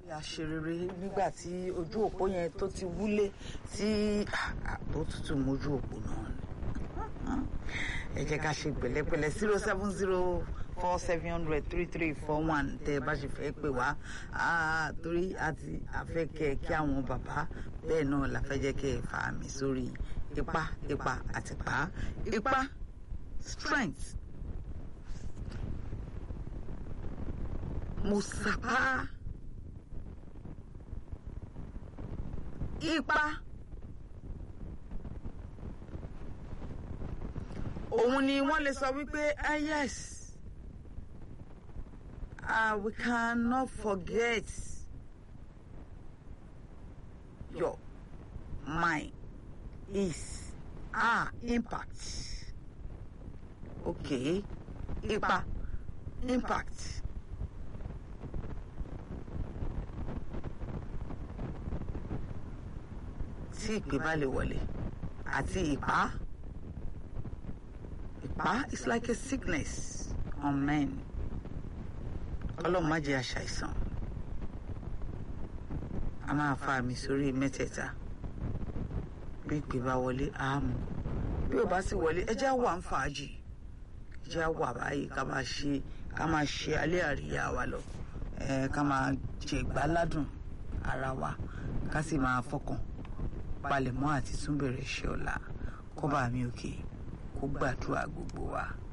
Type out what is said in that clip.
àṣerere nígbà tí ojú òpó yẹn tó ti wúlé tí àbó tútù mójú òpó náà ni ẹ jẹ́ ká ṣe pẹ̀lẹ́pẹ̀lẹ́ zero seven zero four seven hundred three three four one tẹ́ ẹ bá ṣe fẹ́ pè wá torí àti àfẹ́kẹ́ kí àwọn bàbá bẹ́ẹ̀ náà la fẹ́ jẹ́ kẹ́ ẹ fà mí sórí ipá ipá àti pa ipá strength mo sapá ipá. òun ni wọ́n lè sọ wípé ah yes ah we cannot forget your mind is ah impact okay ipa impact tí ìpè bá lè wọlé àti ìpá. Ìpá is like a sickness on men. Ọlọ́run má jẹ́ àṣàìsàn. A máa fa mi sórí mẹ́tẹ̀ẹ̀ta. Bí ìpè bá wọlé, a mú. Bí ò bá sì wọlé, ẹ jẹ́ wà ń fàájì. Ẹ jẹ́ wà báyìí ká máa ṣe ká máa ṣe alẹ́ àríyá wa lọ. Ẹ ká máa jẹ ìgbáládùn ara wa. Ká sì máa fọkàn palẹ̀mọ́ àti túnbẹ̀rẹ̀ ṣe ọ̀la. Kọ́ba mi òkè. Okay kó gbàdúrà gbogbo wa.